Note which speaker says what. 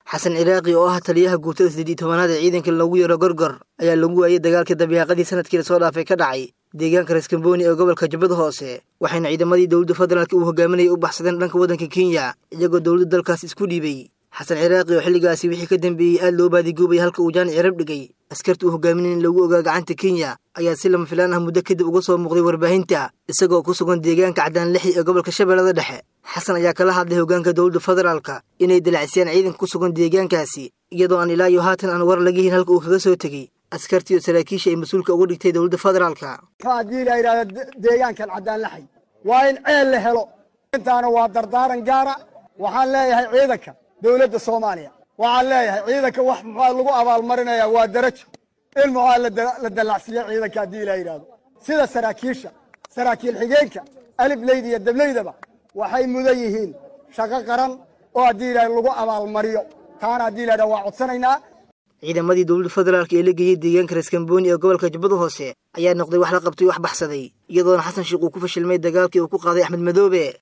Speaker 1: xasan ciraaqi oo ah taliyaha guutada siddeed iyo tobanaad ee ciidanka loogu yaro gorgor ayaa lagu waayey dagaalkii dabiiqadii sanadkii lasoo dhaafay ka dhacay deegaanka reeskamboni ee gobolka jubbada hoose waxayna ciidamadii dowladda federaalk uu hogaaminayay u baxsadeen dhanka waddanka kenya iyagoo dowladda dalkaas isku dhiibay xasan ciraaqi oo xilligaasi wixii ka dambeeyey aad loo baadiguubay halka uu jaani cirab dhigay askarta uu hogaaminay in lagu ogaa gacanta kenya ayaa si lama filaan ah muddo kadib uga soo muuqday warbaahinta isagoo ku sugan deegaanka caddaan lixi ee gobolka shabeellada dhexe xasan ayaa kala hadlay hoggaanka dowladda federaalka inay dalacsiyaan ciidanka ku sugan deegaankaasi iyadoo aan ilaa iyo haatan aan war laga hin halka uu kaga soo tegey askartii iyo saraakiisha ay mas-uulka uga dhigtay dowladda federaalka
Speaker 2: haddii la yidhahdo deegaankan caddaan laxay waa in ceel la helo intaana waa dardaaran gaara waxaan leeyahay ciidanka dowladda soomaaliya waxaan leeyahay ciidanka wax muxaa lagu abaalmarinaya waa darajo in muxaa la dallacsiiyo ciidanka haddii la yidhahdo sida saraakiisha saraakiil xigeenka alifleyda iyo dableydaba waxay mudan yihiin shaqo qaran oo haddii la lagu abaalmariyo taana haddii la yidhahdo waa codsanaynaa
Speaker 1: ciidamadii dowladda federaalka ee la geeyey deegaanka reeskamboni ee gobolka jubbada hoose ayaa noqday wax la qabtay wax baxsaday iyadoona xasan sheikh uu ku fashilmay dagaalkii uu ku qaaday axmed madoobe